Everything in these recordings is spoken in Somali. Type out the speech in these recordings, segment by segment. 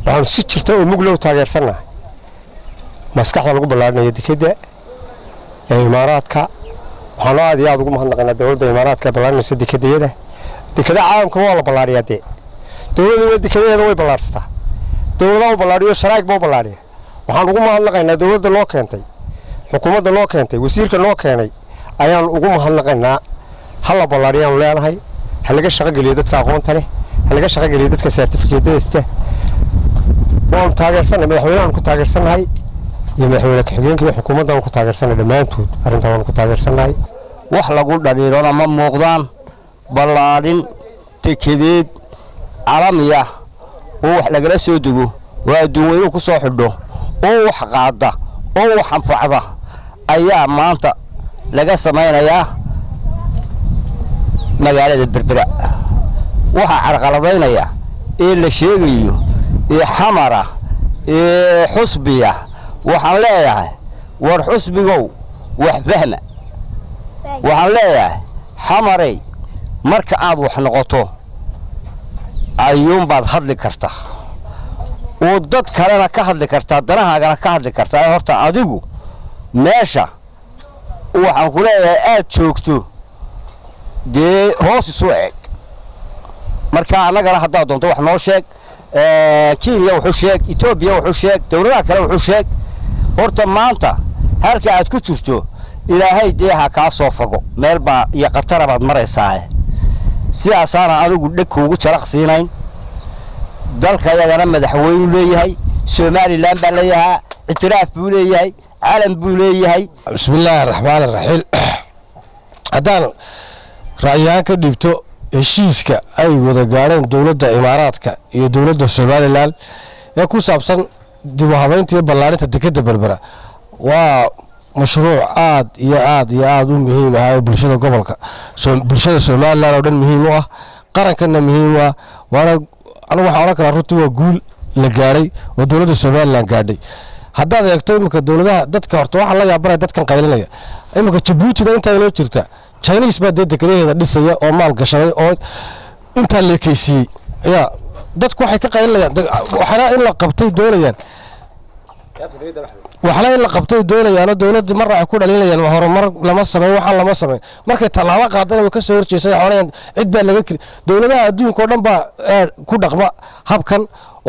waxaanu si jirta oo muglow taageersannahay maskaxda lagu ballaarinayo dekedda ee imaaraadka waxaanu aad iyo aad ugu mahadnaqaynaa dowladda imaaraadka ee ballaarinaysa dekedayada dekada caalamka waa la ballaariyaa dee dowladuna dekadadeeda way ballaarsataa dowladaha u ballaariyo sharaa'ig baa u ballaariya waxaan ugu mahadnaqaynaa dowladda loo keentay xukuumadda loo keentay wasiirka loo keenay ayaan ugu mahadnaqaynaa ha la ballaariyaanu leenahay ha laga shaqogeliyo dadka aqoonta leh ha laga shaqogeliyo dadka saartifikeedadaysta waanu taageersannahay madaxweynahaanu ku taageersannahay iyo madaxweyne ku-xigeenka iyo xukuumaddaanu ku taageersannahay dhammaantood arrintaa waanu ku taageersannahay wax lagu dhaliilona ma muuqdaan ballaadhin dekedeed calamiya oo wax lagala soo dego oo adduunweynuhu ku soo xidho oo wax qaada oo wax anfacda ayaa maanta laga samaynayaa magaalada berbera waxaa carqaladaynaya ee la sheegayo ee xamara ee xusbiya waxaan leeyahay war xusbigow wax fahma waxaan leeyahay xamarey marka aad wax noqoto ayuunbaad hadli kartaa oo dad kalena ka hadli kartaa danahaagana ka hadli kartaa ee horta adigu meesha waxaan ku leeyahay aad joogto dee hoos isu eg marka annagana haddaad doonto wax noo sheeg kenya wuxuu sheeg etoobiya wuxuu sheeg dowladaha kale wuxuu sheeg horta maanta halka aad ku jirto ilaahay dee ha kaa soo fago meel baa iyo khatara baad maraysaae sidaasaana adigu dheg kuugu jaraq siinayn dalka yagana madaxweynu leeyahay somalilan baa leeyahaa ictiraaf buu leeyahay calan buu leeyahay bismillaahi araxmaan araxiim haddaan ra'yahaan ka dhibto heshiiska ay wada gaadheen dowladda imaaraadka iyo dowladda somalilan ee ku saabsan dib u habaynta iyo ballaarinta dekedda berbera waa mashruuc aad iyo aad iyo aad u muhiim ah oo bulshada gobolka bulshada somalilan oo dhan muhiim u ah qarankanna muhiim u ah waana anigu waxaan odhan karaa runtii waa guul la gaadhay oo dowladda somalilan gaadhay haddaad eegto iminka dowladaha dadka horta waxaa la yaabanaya dadkan qaylinaya iminka jabuutida intaa inoo jirta chinis baa dee dekadaheeda dhisaya oo maal gashaday oo intaa leekaysiiyey ya dadku waxay ka qaylinayaan waxna in la qabtay doonayaan waxna in la qabtay doonayaanoo dowladda mar waxay ku dhalinayaan horumar lama sameyn waxaan lama sameyn markay tallaabo qaadana way ka soo horjeesay xoonayaan cid baa laga kiri dowladaha adduunka oo dhan baa ku dhaqma habkan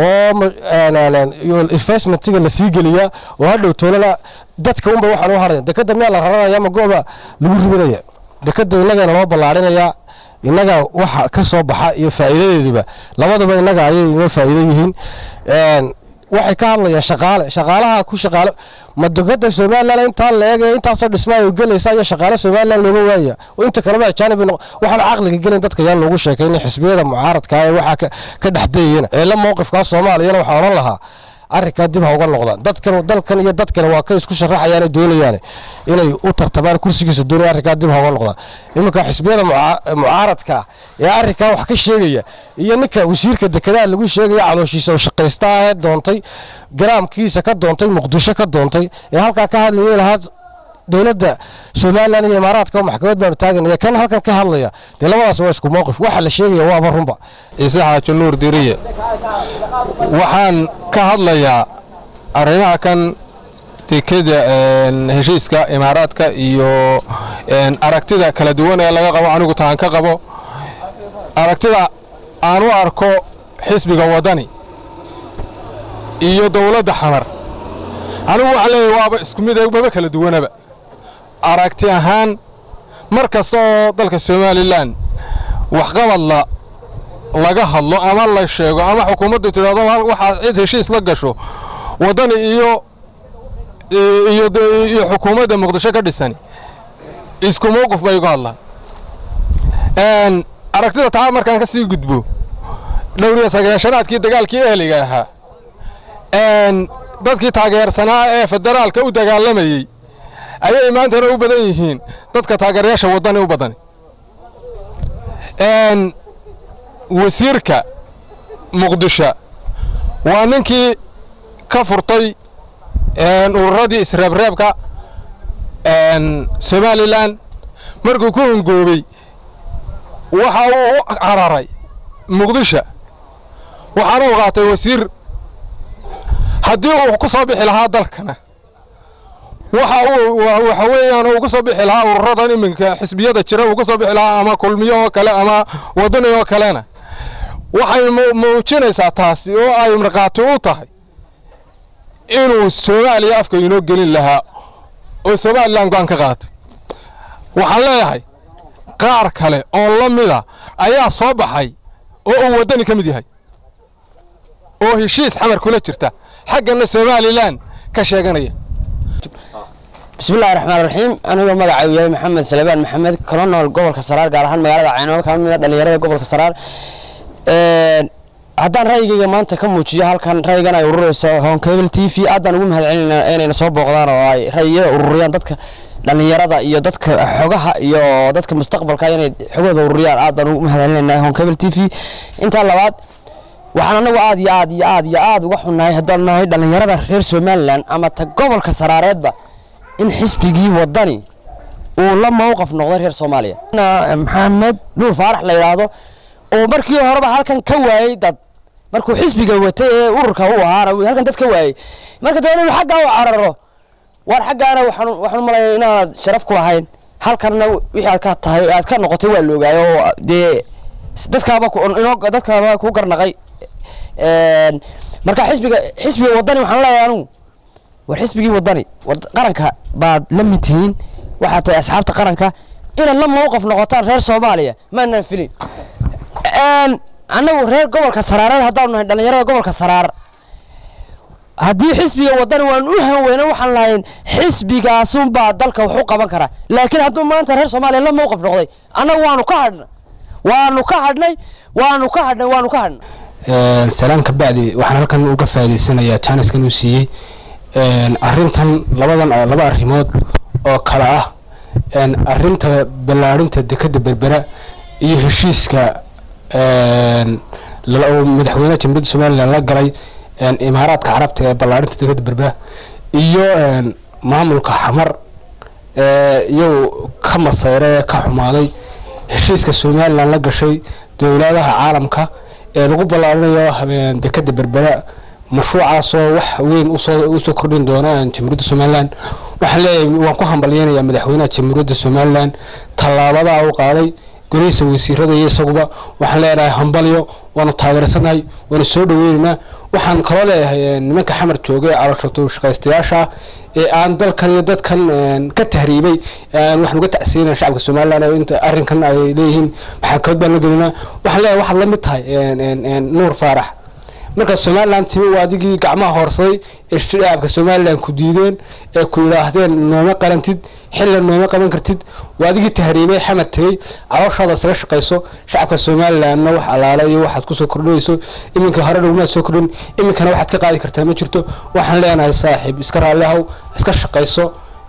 oo investmentiga la sii geliyaa oo hadhow toolana dadka unba waxaan u haraya dekadda miyaa la raranaya ma gooba lagu ridinaya dekadda innagana loo ballaarinayaa innaga waxa ka soo baxa iyo faa'iidadeeduba labadaba innaga ayay inoo faa'iido yihiin waxay ka hadlayaan shaqaale shaqaalaha ku shaqaale ma dekadda somalilan intaa la eegaya intaasoo dhismaayo gelaysa iyo shaqaale somalilan looga waaya oo inta kaleba ajaanibi noqo waxaan caqliga gelin dadka yaan loogu sheekayn xisbiyada mucaaradka ee waxaa ka dhexdayayana eela mowqifkaa soomaaliyana waxaa odhan lahaa arrinkaa dib ha uga noqdaan dadkan dalkan iyo dadkan waa ka isku sharaxayaan doonayaan inay u tartamaan kursigiisa doonaya arrinkaa dib ha uga noqdaan iminka xisbiyada mucaaradka ee arrinkaa wax ka sheegaya iyo ninka wasiirka dekedaha lagu sheegaya calooshiisa oo shaqaysta ee doontay garaamkiisa ka doontay muqdisho ka doontay ee halkaa ka hadlayay lahaa dowladda somalilan iyo imaaraadka oo maxkamad baanu taaganaya kan halkan ka hadlaya dee labadaas waa isku mowqif waxa la sheegaya waaba runba ciise xaaji nuur diriye waxaan ka hadlayaa arrimaha kan dekeda heshiiska imaaraadka iyo aragtida kala duwan ee laga qabo anigu taan ka qabo aragtida aan u arko xisbiga waddani iyo dowladda xamar anigu waxaan leeyahay waaba isku mid maba kala duwanaba aragti ahaan mar kasta oo dalka somalilan waxqabadla laga hadlo ama la sheego ama xukuumaddu tidhahdo waxaa cid heshiis la gasho waddani iyo iyo xukuumadda muqdisho ka dhisani isku mowqif bay uga hadlaan aragtida taa markaan ka sii gudbo dhowriya sagaashanaadkii dagaalkii ehliga ahaa dadkii taageersanaa ee federaalka u dagaalamayey ayay maantana u badan yihiin dadka taageerayaasha waddani u badan wasiirka muqdisho waa ninkii ka furtay ururadii isreebreebka somalilan markuu ku hongoobey waxa uu u cararay muqdisho waxaana u qaatay wasiir haddii uu ku soo bixi lahaa dalkana waxa uu waxa weeyaan uu ku soo bixi lahaa ururadan iminka xisbiyada jira uu ku soo bixi lahaa ama kulmiyo oo kale ama wadani oo kalena waxay muujinaysaa taasi oo ay markhaati u tahay inuu soomaaliya afka inoo gelin lahaa oo somalilan go-aan ka qaatay waxaan leeyahay qaar kale oo la mida ayaa soo baxay oo uu waddani ka mid yahay oo heshiis xamar kula jirta xaggana somalilan ka sheeganaya bismillahi raxmaan raxiim anigoo magacaygu yahay maxamed salebaan maxamed kala nool gobolka saraar gaar ahaan magaalada caynabo kala mida dhallinyarada gobolka saraar haddaan ra'yigayga maanta ka muujiyo halkan ra'yigan ay ururayso honkable t v aad baan ugu mahad celinayna inayna soo booqdaan oo ay ra'yiyada ururiyaan dadka dhallinyarada iyo dadka xogaha iyo dadka mustaqbalka inay xogooda ururiyaan aad baan ugu mahad celinayna honkable t v intaa labaad waxaan anagu aad iyo aad iyo aad iyo aad uga xunnahay haddaan nahay dhallinyarada reer somalilan ama ta gobolka saraareedba in xisbigii wadani uu la mowqaf noqday reer soomaaliya maxamed nuur faarax la yidhaahdo oo markii horeba halkan ka waayey dad markuu xisbiga watay ee ururka u ahaana halkan dad ka waayey marka dee inuu xaggaa u cararo waar xaggaana waxaan waxaan malaya inaanad sharaf ku lahayn halkanna wixii aad ka tahay aad ka noqotay waa la ogaayo oo dee dadkaaba inoo dadkaaba ku garnaqay marka xisbiga xisbiga wadani waxaan leeyahay anugu war xisbigii wadani war qaranka baad la mid tihiin waxaad tahay asxaabta qaranka inaad la mowqaf noqotaan reer soomaaliya maanaan filin annagu reer gobolka saraareed haddaanu nahay dhallinyarada gobolka saraar haddii xisbiga wadani waan u hanweyna waxaan lahayn xisbigaasunbaa dalka wax u qaban karaa laakiin hadduu maanta reer soomaaliya la mowqaf noqday annagu waanu ka hadhnay waanu ka hadhnay waanu ka hadhnay waanu ka hadhnay salaan ka bacdi waxaan halkan uga faa'iidaysanayaa jaaniskan uu siiyey arrintan labadan laba arrimood oo kale ah arrinta ballaadhinta dekadda berbera iyo heshiiska madaxweynaha jamhuuriyadda somalilan la galay imaaraadka carabta ee ballaadhinta dekadda berbera iyo maamulka xamar iyagu ka maseyra ee ka xumaaday heshiiska somalilan la gashay dowladaha caalamka ee lagu ballaarinayo dekadda berbera mashruucaasoo wax weyn usoo kordhin doona jamhuuriyadda somalilan waxaan leeyahay waan ku hambalyeynayaa madaxweynaha jamhuuriyadda somalilan tallaabadaa u qaaday golihiisa wasiirada iyo isaguba waxaan leenahay hambalyo waanu taageersanahay waanu soo dhaweynaynaa waxaan kaloo leeyahay nimanka xamar jooga ee calooshatu shaqaystayaasha ee aan dalkan iyo dadkan ka tahriibay waxaan uga tacsiinaya shacabka somalilan inta arrinkan ay leeyihiin maxaakabad baan la gelinaa waxaan leeyahay waxaad la mid tahay nuur faarax marka somalilan timi waa adigii gacmaha hoorsaday ee shacabka somalilan ku diideen ee ku yidhaahdeen nooma qarantid xilla nooma qaban kartid waa adigii tahriibay xamad tegey calooshaada isaga shaqayso shacabka somalilanna wax allaale iyo waxaad kusoo kordhinayso iminka hore dhowmaad soo kordhin iminkana waxaad ka qaadi kartaa ma jirto waxaan leenahay saaxiib iska raalli ahow iska shaqayso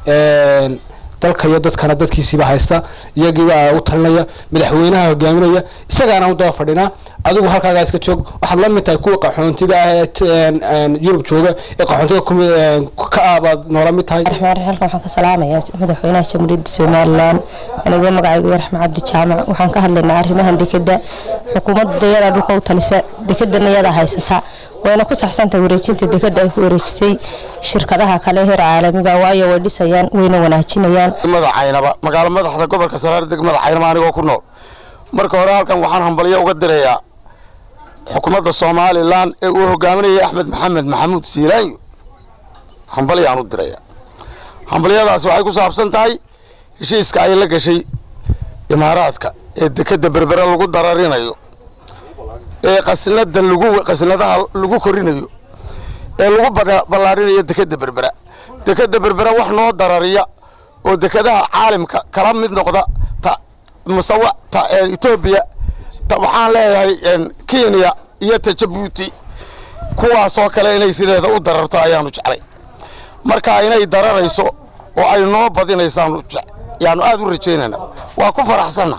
dalka iyo dadkana dadkiisiiba haysta iyagiiba u talinaya madaxweynaha hogaaminaya isagaana u daba fadhinaa adigu halkaagaa iska joog waxaad la mid tahay kuwa qaxoontiga ah ee yurub jooga ee qaxoontiga ka ah baad noola mid tahay raxmaan raxiim halkan waxaan ka salaamayaa madaxweynaha jamhuuriyadda somalilan anigoo magacaygu raxma cabdi jaamac waxaan ka hadlaynaa arrimahan dekeda xukuumadda yada dhulka u talisa dekedana yada haysata wayna ku saxsantahay wareejinta dekeda ay ku wareejisay shirkadaha kale heer caalamiga waayo way dhisayaan wayna wanaajinayaan madaxaynaba magaalo madaxda gobolka saraar degmada caynaba anigoo ku nool marka hore halkan waxaan hambalyo uga dirayaa xukuumadda somalilan ee uu hogaaminayay axmed maxamed maxamuud siilaanyo hambalyaan u diraya hambalyadaasi waxay ku saabsan tahay heshiiska ay la gashay imaaraadka ee dekeda berbere lagu dararinayo ee qasnada lagu qasnadaha lagu korinayo ee lagu ballaarinayo dekeda berbera dekeda berbera wax noo darariya oo dekadaha caalamka kala mid noqda ta musawa ta etoobiya waxaan leeyahay kenya iyo ta jabuuti kuwaasoo kale inay sideeda u dararto ayaanu jeclay marka inay dararayso oo ay noo badinaysaanu yaanu aad u rajaynayna waa ku faraxsanna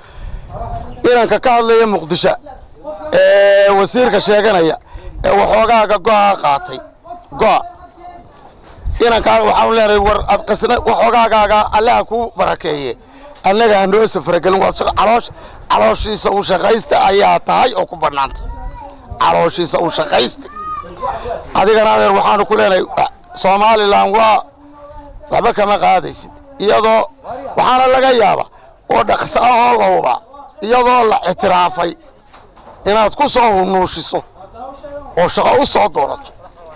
inanka ka hadlaya muqdisho ee wasiirka sheeganaya ee waxoogaaga go'a qaatay go'a inankaan waxaanu leenahay war ad qasna waxoogaagaaga allaha ku barakeeye annaga ha noo safragelin waad caloosh calooshiisa u shaqaysta ayaa tahay oo ku bannaanta calooshiisa u shaqaysta adigana adeer waxaanu ku leenahay somalilan waa waxba kama qaadaysid iyadoo waxaana laga yaaba oo dhaqso ahoo la hubaa iyadoo la ictiraafay inaad ku soo hunuushiso oo shaqo u soo doonato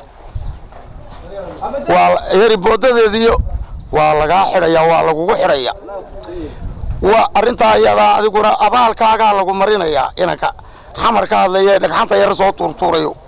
waa yari boodadeediyo waa lagaa xidhaya waa lagugu xidhaya waa arrintaa iyadaa adiguna abaalkaagaa lagu marinayaa inanka xamar ka hadlaya ee dhagxanta yar soo tuurtuurayo